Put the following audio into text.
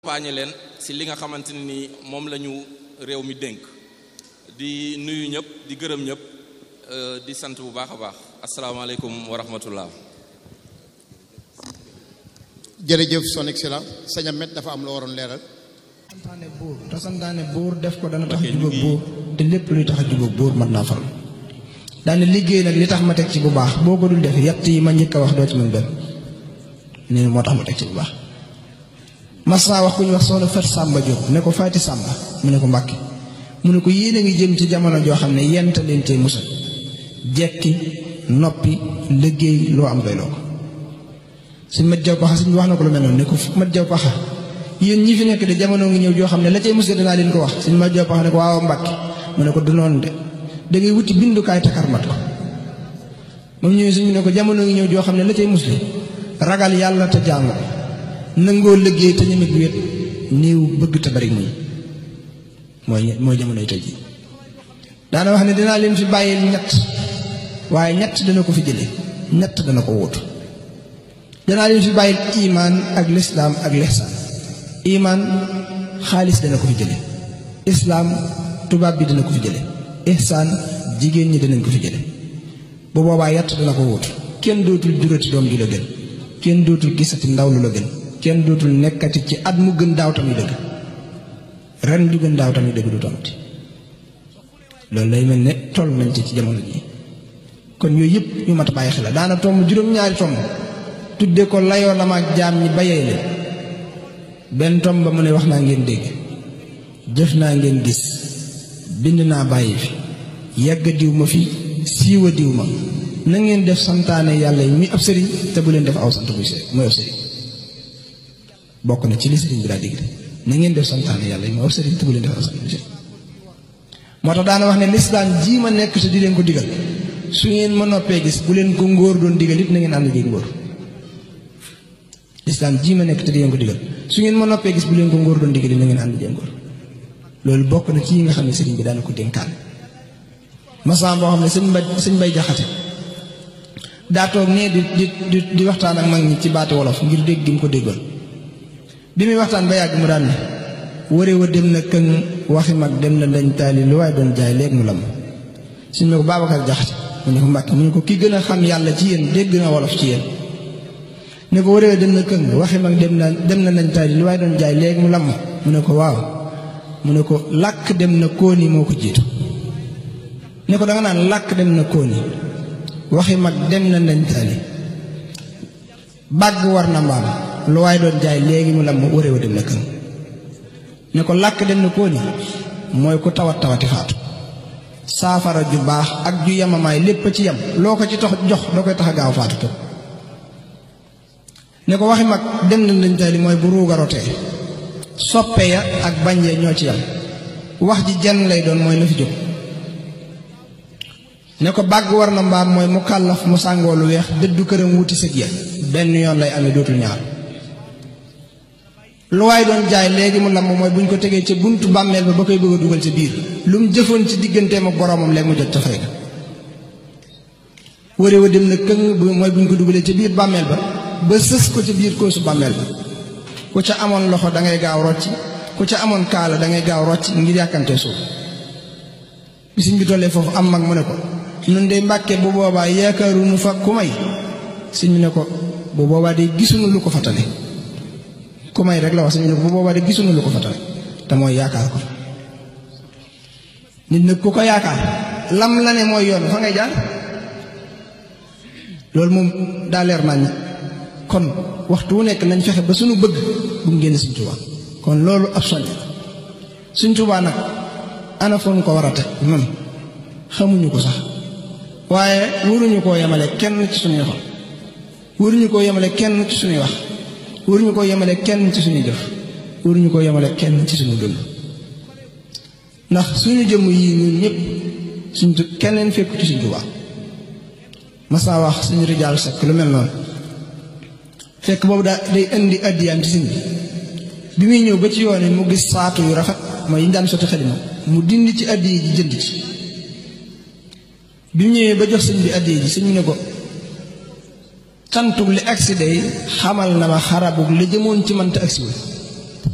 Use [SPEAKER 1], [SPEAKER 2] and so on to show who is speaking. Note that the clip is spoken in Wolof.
[SPEAKER 1] accompagner leen si li nga xamante ne ni moom la ñu réew mi dénk di nuyu ñëpp di gërëm ñëpp di sant bu baax a baax asalaamaaleykum wa rahmatullah
[SPEAKER 2] jërëjëf son excellence sëñ Ahmed dafa am la waroon leeral
[SPEAKER 3] santaane buur te santaane buur def ko dana tax a jubóog buur te lépp luy tax a jubóog buur mën naa fal daane liggéey nag li tax ma teg ci bu baax boo ko dul def yett yi ma njëkk a wax doo ci mën benn nee na moo tax ma teg ci bu baax mas naa wax ku ñu wax soxna Fat Sàmba Jóob ne ko Faati Sàmba mu ne ko Mbàkke mu ne ko yéen a ngi jëm ci jamono joo xam ne yent leen cee musal jekki noppi liggéey loo am doy loo ko suñ mat jaw paxa suñ wax na ko lu mel noonu ne ko mat jaw paxa yéen ñi fi nekk de jamono ngi ñëw joo xam ne la cay musal dinaa leen ko wax suñ mat jaw paxa ne ko waaw Mbàkke mu ne ko du noonu de da ngay wuti bindukaay takarmat ko moom ñëwee suñu ne ko jamono ngi ñëw joo xam ne la cay musli ragal yàlla te jaamu ko nangoo liggéey te ñemit wéet néew bëgg te bari muñ mooy mooy jamonoy tey ji daana wax ne dinaa leen fi bàyyil ñett waaye ñett dana ko fi jële ñett dana ko wóotu danaa leen fi bàyyil imaan ak lislaam ak lihsaan imaan xaalis dana ko fi jële islaam tubaab bi dana ko fi jële ihsaan jigéen ñi danañ ko fi jële bu boobaa yett dana ko wóotu kenn dootul jurati doom ju la gën kenn dootul gisati ndaw lu la gën kenn dootul nekkati ci at mu gën daaw tamit dëgg ren ju gën daaw tamit dëgg du tamati loolu lay mel ne toll nañ ci ci jamono ji kon yooyu yëpp ñu mat a bàyyi xel la daana tomb juróom-ñaari tomb tudde ko layoo la maag jaam ñi bayee leen benn tomb ba mu ne wax naa ngeen dégg jëf naa ngeen gis bind naa bàyyi fi yàgg diw ma fi siiwa diw ma na ngeen def santaane yàlla yi muy ab sëriñ te bu leen def aw sant buy sëriñ mooy ab sëriñ bokk na ci li sëriñ bi daa digg na ngeen def santaane yàlla yi mooy ab sëriñ te bu leen def aw sant buy sëriñ moo tax daana wax ne lislaam jii ma nekk te di leen ko digal su ngeen ma noppee gis bu leen ko ngóor doon digal it na ngeen ànd jéeg ngóor lislaam jii ma nekk te di leen ko digal su ngeen ma noppee gis bu leen ko ngóor doon digal it na ngeen ànd jéeg ngóor loolu bokk na ci yi nga xam ne sëriñ bi daana ko dénkaan masaan boo xam ne sëñ mbay sëñ bay jaxate daa toog nee di di di waxtaan ak mag ñi ci baati wolof ngir dégg gi mu ko déggoon bi muy waxtaan ba yàgg mu daan ne ware wa dem na këng waxi mag dem na lañ taali lu waaye doon jaay léegi mu lam suñ ne ko Babacar jaxate mu ne ko Mbàkke mu ne ko ki gën a xam yàlla ci yéen dégg na wolof ci yéen ne ko ware wa dem na këng waxi mag dem na dem na lañ taali lu waaye doon jaay léegi mu lam mu ne ko waaw mu ne ko làkk dem na kóoni moo ko jiitu ne ko danga naan làkk dem na kóoni waxi mag dem na nañ taali bàgg war na mbaam lu waaye doon jaay léegi mu lam ware wa dem na këng ne ko làkk dem na kóoni mooy ku tawat tawati faatu saafara ju baax ak ju yamamaay lépp ci yam loo ko ci tax jox da koy tax a gaaw faatu képp ne ko waxi mag dem na nañ taali mooy bu ruuga rotee soppe ya ak bañ ya ñoo ci yam wax ji jenn lay doon mooy na fi jóg ne ko bàgg war na mbaam mooy mu kàllaf mu sàngoo lu weex dëddu këram wuti sëg ya benn yoon lay amee dootul ñaar lu waay doon jaay léegi mu lamb mooy bu ñu ko tegee ca buntu bàmmeel ba ba koy bëgg a dugal ca biir lu mu jëfoon ci digganteem ak boroomam léegi mu jot ca fay ga ware wa dem na këng mooy bu ñu ko dugalee ca biir bàmmeel ba ba sës ko ca biir koosu bàmmeel ba ku ca amoon loxo da ngay gaaw rocc ku ca amoon kaala da ngay gaaw rocc ngir yàkkante suuf bisiñ bi tollee foofu am mag mu ne ko nun de mbàkke bu boobaa yaakaaruñu fa ku may sëñ bi ne ko bu boobaa de gisuñu lu ko fatale ku may rek la wax sëñ bi ne ko bu boobaa de gisuñu lu ko fatale te mooy yaakaar ko nit nag ku ko yaakaar lam la ne mooy yoon fa ngay jaar loolu moom daa leer nañ kon waxtu wu nekk nañ fexe ba suñu bëgg bu mu génn Sëñ Tuubaa kon loolu ab soññ Sëñ Tuubaa nag ana fa ñu ko war a teg noonu xamuñu ko sax waaye waruñu koo yemale kenn ci suñuy xol waruñu koo yemale kenn ci suñuy wax waruñu koo yemale kenn ci suñuy jëf waruñu koo yemale kenn ci suñu dund ndax suñu jëmm yii ñun ñëpp suñ keneen fekku ci Sëñ Tuubaa mas naa wax suñu rijaal sekk lu mel noonu fekk boobu daa day indi addiyaam ci sëñ bi bi muy ñëw ba ci yoon mu gis saatu yu rafet mooy yi ñu daan sotti xalima mu dindi ci addiya ji jënd ci bi mu ñëwee ba jox sëñ bi addiya ji sëñ bi ne ko cantug li agsi day xamal na ma xarabug li jëmoon ci man te agsiwul